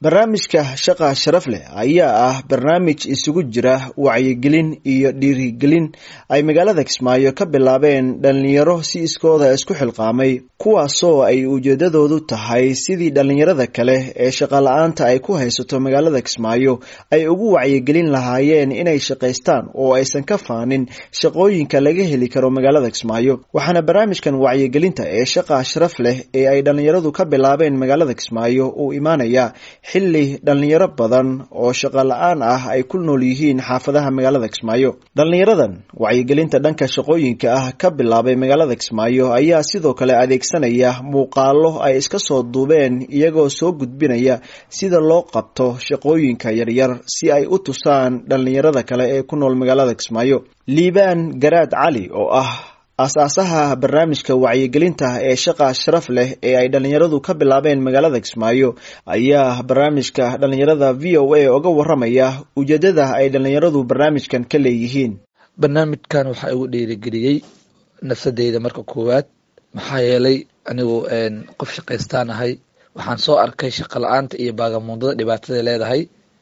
barnaamijka shaqa sharaf leh ayaa ah barnaamij isugu jira wacyigelin iyo dhiirigelin ay magaalada kismaayo ka bilaabeen dhalinyaro si iskooda isku xilqaamay kuwaasoo ay ujeedadoodu tahay sidii dhalinyarada kale ee shaqala-aanta ay ku haysato magaalada kismaayo ay ugu wacyigelin lahaayeen inay shaqaystaan oo aysan ka faanin shaqooyinka laga heli karo magaalada kismaayo waxaana barnaamijkan wacyigelinta ee shaqa sharaf leh ee ay dhalinyaradu ka bilaabeen magaalada kismaayo uu imaanaya xilli dhalinyaro badan oo shaqo la-aan ah ay ku nool yihiin xaafadaha magaalada kismaayo dhalinyaradan wacyigelinta dhanka shaqooyinka ah ka bilaabay magaalada kismaayo ayaa sidoo kale adeegsanaya muuqaalo ay iska soo duubeen iyagoo soo gudbinaya sida loo qabto shaqooyinka yaryar si ay u tusaan dhalinyarada kale ee ku nool magaalada kismaayo liibaan garaad cali oo ah aas-aasaha barnaamijka wacyigelinta ee shaqa sharaf leh ee ay dhalinyaradu ka bilaabeen magaalada kismaayo ayaa barnaamijka dhalinyarada v o a oga waramaya ujeedada ay dhalinyaradu barnaamijkan ka leeyihiin barnaamijkan waxaa igu dhiirigeliyey nafsadeyda marka koowaad maxaa yeelay anigu qof shaqaystaan ahay waxaan soo arkay shaqa la-aanta iyo baagamuundada dhibaatada leedahay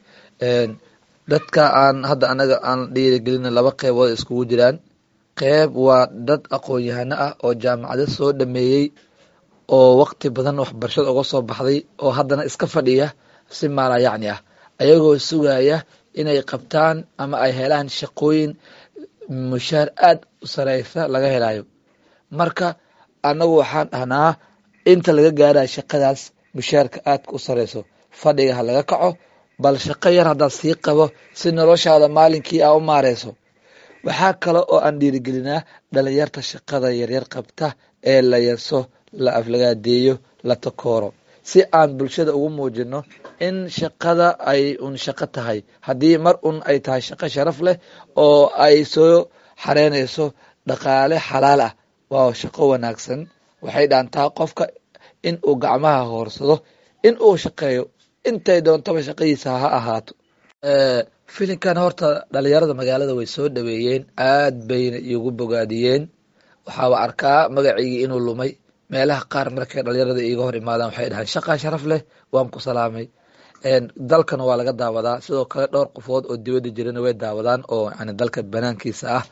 dadka aan hadda anaga aan dhiirigelina laba qeybood iskugu jiraan qeyb waa dad aqoon-yahano ah oo jaamacado soo dhameeyey oo waqti badan waxbarashada uga soo baxday oo haddana iska fadhiya si maala yacni ah ayagoo sugaya inay qabtaan ama ay helaan shaqooyin mushaar aada u sareysa laga helayo marka annagu waxaan dhahnaa inta laga gaaraya shaqadaas mushaarka aadka u sareyso fadhiga ha laga kaco bal shaqo yar haddaad sii qabo si noloshaada maalinkii aa u maareyso waxaa kale oo aan dhiirigelinaa dhalinyarta shaqada yaryar qabta ee la yaso la aflagaadeeyo la takooro si aan bulshada ugu muujino in shaqada ay un shaqo tahay haddii mar un ay tahay shaqo sharaf leh oo ay soo xareynayso dhaqaale xalaal ah waa shaqo wanaagsan waxay dhaantaa qofka in uu gacmaha hoorsado in uu shaqeeyo intay doontaba shaqadiisa ha ahaato filinkan horta dhalinyarada magaalada way soo dhaweeyeen aad bayna iigu bogaadiyeen waxaaba arkaa magaciigii inuu lumay meelaha qaar markay dhalinyarada iiga hor imaadaan waxay dhahaan shaqaa sharaf leh waan ku salaamay dalkana waa laga daawadaa sidoo kale dhowr qofood oo dibadda jirana way daawadaan oo yani dalka banaankiisa ah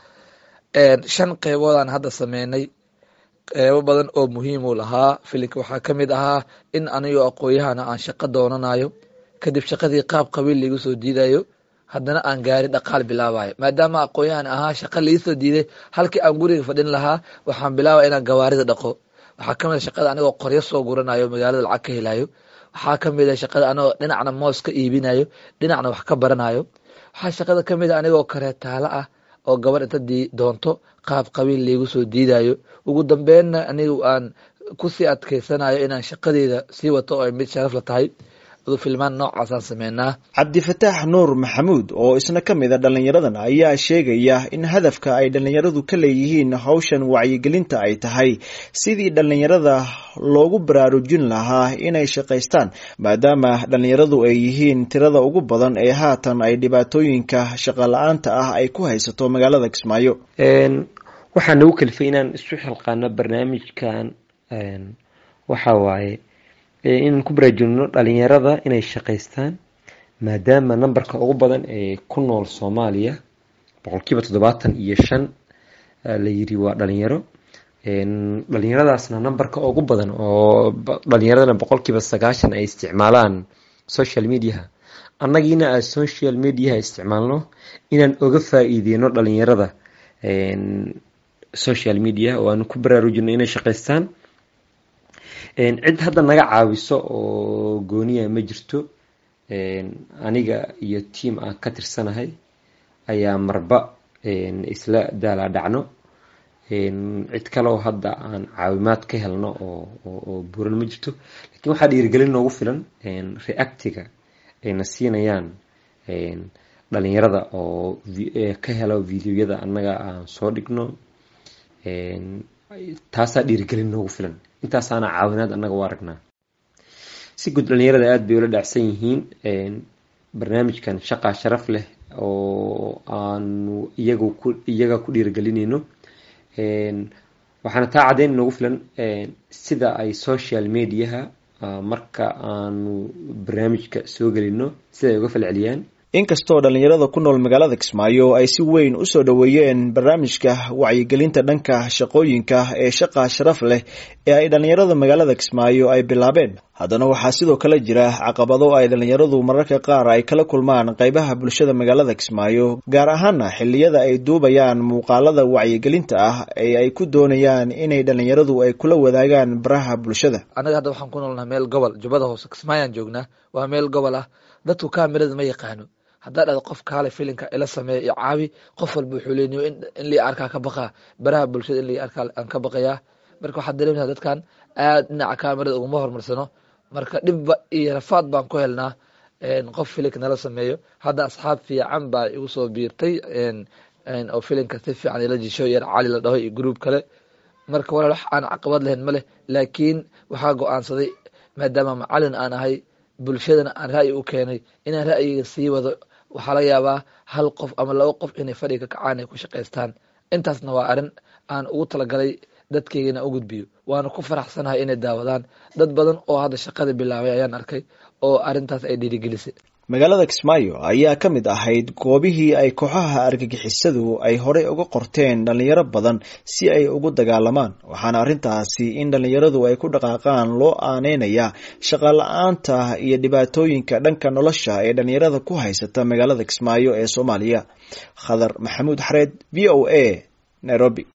shan qeyboodaan hadda sameynay qeybo badan oo muhiimuu lahaa filinka waxaa ka mid ahaa in anigoo aqooyahana aan shaqo doonanayo kadib shaqadii qaab qabiil laigu soo diidayo haddana aan gaari dhaqaal bilaabayo maadaama aqoon-yahan ahaa shaqa liisoo diiday halkii aan guriga fadhin lahaa waxaan bilaabaya inaan gawaarida dhaqo waxaa kamid a shaqada anigoo qoryo soo guranayo magaalada lacag ka helayo waxaa kamid a shaqada anigoo dhinacna moos ka iibinayo dhinacna wax ka baranayo waxaa shaqada kamid a anigoo kareetaalo ah oo gabadh inta doonto qaab qabiil laigu soo diidayo ugu dambeynna anigu aan kusii adkeysanayo inaan shaqadeeda sii wato oo ay mid sharaf la tahay filmaan noocaasaan sameynaa cabdifataax nuur maxamuud oo isna ka mid a dhalinyaradan ayaa sheegaya in hadafka ay dhalinyaradu ka leeyihiin hawshan wacyigelinta ay tahay sidii dhalinyarada loogu baraarujin lahaa inay shaqaystaan maadaama dhalinyaradu ay yihiin tirada ugu badan ee haatan ay dhibaatooyinka shaqa la-aanta ah ay ku haysato magaalada kismaayo waxaa nagu kalifay inaan isu xilqaano barnaamijkan waxa waaye inaan ku baraajulino dhalinyarada inay shaqaystaan maadaama nambarka ugu badan ee ku nool soomaaliya boqolkiiba toddobaatan iyo shan la yiri waa dhalinyaro dhalinyaradaasna nambarka ugu badan oo dhalinyaradana boqolkiiba sagaashan ay isticmaalaan social mediaha annagiina aan social mediaha isticmaalno inaan oga faa-iideyno dhalinyarada social media oo aan ku baraarujino inay shaqaystaan cid hadda naga caawiso oo gooniya ma jirto aniga iyo tiam aan ka tirsanahay ayaa marba isla daala dhacno cid kale oo hadda aan caawimaad ka helno oo buran ma jirto lakiin waxaa dhiirigelin noogu filan reactiga ayna siinayaan dhalinyarada oo ka helo videoyada annaga aan soo dhigno taasaa dhiirigelin noogu filan intaasaana caawinaad annaga u aragnaa si guud dhalinyarada aada bay ula dhacsan yihiin barnaamijkan shaqaa sharaf leh oo aanu iyagu ku iyaga ku dhiirigelinayno waxaana taa caddeyn noogu filan sida ay social mediaha marka aanu barnaamijka soo gelino siday uga falceliyaan inkastoo dhallinyarada ku nool magaalada kismaayo ay si weyn u soo dhoweeyeen barnaamijka wacyigelinta dhanka shaqooyinka ee shaqa sharaf leh ee ay dhallinyarada magaalada kismaayo ay bilaabeen haddana waxaa sidoo kale jira caqabado ay dhallinyaradu mararka qaar ay kala kulmaan qeybaha bulshada magaalada kismaayo gaar ahaana xilliyada ay duubayaan muuqaalada wacyigelinta ah ee ay ku doonayaan inay dhallinyaradu ay kula wadaagaan baraha bulshada anaga hadda waxaan ku noolnaha meel gobol jubbada hoose kismaayaan joognaa waa meel gobol ah dadku kaamirada ma yaqaano haddaa dhada qof kaale filinka ila sameeya iyo caawi qof walba wuxuu leeniyo in lii arkaa ka baqaa baraha bulshada in lii arkaa aan ka baqayaa marka waxaad dareemaysaa dadkan aad dhinaca kaamirada uguma horumarsano marka dhibba iyo rafaad baan ku helnaa qof filinka nala sameeyo hadda asxaab fiican baa igu soo biirtay oo filinka si fiican ila jisho yar cali la dhaho iyo gruub kale marka walaal wax aan caqabad lahayn ma leh laakiin waxaa go-aansaday maadaama macalin aan ahay bulshadana aan ra'yi u keenay inaan ra'yiga sii wado waxaa laga yaabaa hal qof ama laba qof inay fadhiga ka kacaan ay ku shaqaystaan intaasna waa arrin aan ugu talagalay dadkaygana u gudbiyo waana ku faraxsanahay inay daawadaan dad badan oo hadda shaqada bilaabay ayaan arkay oo arrintaas ay dhiirigelisay magaalada kismaayo ayaa ka mid ahayd goobihii ay kooxaha argagixisadu ay horey uga qorteen dhallinyaro badan si ay ugu dagaalamaan waxaana arrintaasi in dhallinyaradu ay ku dhaqaaqaan loo aaneynaya shaqala-aanta iyo dhibaatooyinka dhanka nolosha ee dhallinyarada ku haysata magaalada kismaayo ee soomaaliya khadar maxamuud xareed v o a nairobi